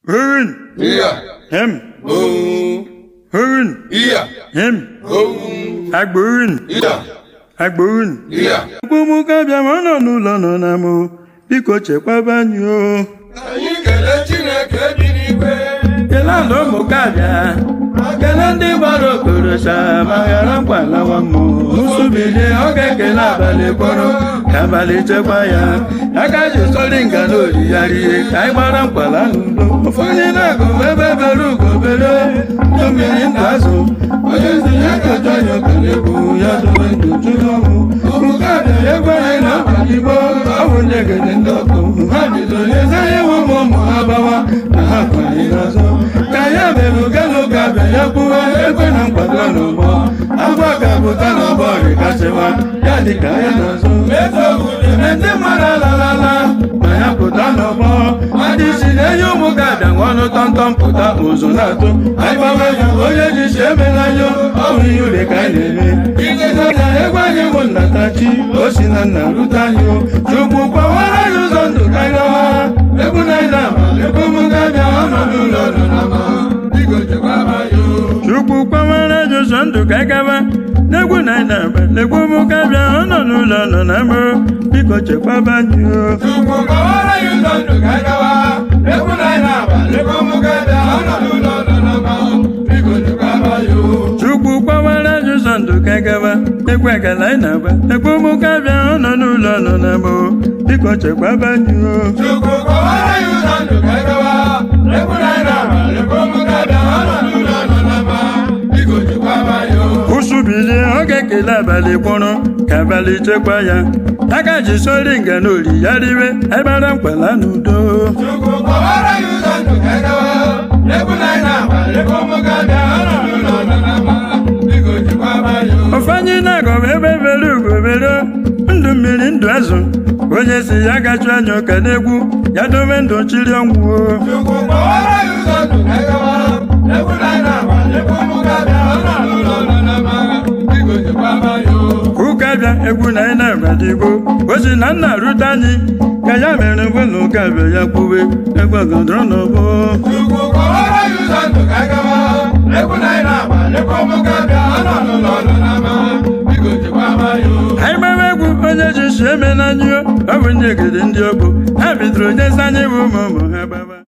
Hurun, Iya. hem, Ohun. hurun, Iya. hem, Ohun. agbórun, Iya. agbórun. Iya. Mkpụmụ kabịa ma ọ nọ n'ụlọ nọ na mụ, biko chekwaba anyị o. Anyị kelee Chineke bi n'igwe. Kelee ndị ụmụ kabịa, kelee ndị gbara okorocha ma ghara mkpalawa mmụ. Nsụbilie ọ ga-ekele abalị kpọrọ ka abalị chekwa ya. Aka ji sọrị nga na oriyari ihe ka anyị gbara mkpala n'udo. Ụfọdụ na-agụ ebe bere ugo bere ndụ mmiri ndụ azụ. Onye nzi ya ga-ajọ ya okele bụ ya dobe ndụ jụrụ ọnwụ. Ụmụ kabịa egwu anyị na-abalị gboo ọ bụ ndị egede ndị ọkụ. Ha bidoro ezenye nwe ụmụ ụmụ ha bawa na ha kwanye n'azụ. Ka ya mere ogene ụka bịa ya kwuwe ekwe na mkpado n'ụgbọ. Agwa ka pụta n'ọgbọ rịkasịwa ya dị ka ya n'azụ. Eme ndị mmadụ alalala ma ya pụta n'ọgbọ. Ndị si na-enye ụmụ ga-abịa ọnụ tọmtọm pụta ụzụ na-atụ. Anyị gbawe ya onye ji si emela yo ọ bụ ihe ure ka anyị na-eme. Iketa na egwu anyị bụ nnatachi o si na nna rute anyị o. Chukwu kwawara anyị ụzọ ndụ ka anyị gawa. Egwu na anyị na-ama egwu ụmụ ga-abịa ọnọdụ ụlọ nọ na mma. Biko chekwaba ya o. Chukwu kwawara anyị ụzọ ndụ ka anyị gawa. N'egwu na anyị na-aba egwu ụmụ ga-abịa ọnọ n'ụlọ nọ na mma. Biko chekwaba anyị o. Chukwu kọwara anyị ụzọ ndụ ka anyị gawa. Ekwu na anyị na-aba, ekwu ụmụ ga-abịa ọnọdụ ụlọ nọ na mma. Biko chekwaba ya o. Chukwu kwawara anyị ụzọ ndụ ka anyị gawa. Egwu agala anyị na-agba egwu ụmụ ga-abịa ọnọ n'ụlọ nọ na mma. Biko chekwaba anyị o. Chukwu kọwara anyị ụzọ ndụ ka anyị gawa. Ekwu na anyị na-aba, ekwu ụmụ ga-abịa ọnọdụ ụlọ nọ na mma. Biko chekwaba ya o. Ụsụ bilie ọ ga-ekele abalị kpọrọ ka abalị chekwa ya aka ji sori nga na ori ya riwe agbara mkpala n'udo Chukwu kọwara anyị ụzọ ndụ ka anyị gawa. Ekwu na anyị na-aba, ekwu ụmụ ga-abịa ọnọdụ ụlọ nọ na mma. Biko chekwaba ya o. ọfanye na-agọba ebe bere ugo bere ndụ mmiri ndụ azụ onye si ya gachu anya ụka n'egwu ya dobe ndụ chiri ọnwụ o. Chukwu kọwara anyị ụzọ ndụ ka anyị gawa. Ekwu na anyị na-aba, ekwu ụmụ ga-abịa ọnọdụ ụlọ nọ na mma. Biko chekwaba ya o. ụka bịa egwu na anyị na-agbadigo o si na nna rute anyị ka ya mere mgbe na ụka bịa ya kwuwe egwu ọgọdọrọ n'ọgbọ Chukwu kọwara anyị ụzọ ndụ ka anyị gawa. Ekwu na anyị na-aba, ekwu ụmụ ga-abịa ọnọdụ ụlọ nọ na mma. Biko chekwaba ya o. anyị gbara egwu onye ji si eme na anyị o ọ bụ ndị egede ndị ọgbọ ha bidoro nyezi anyị bụ ụmụ ụmụ ha gbaba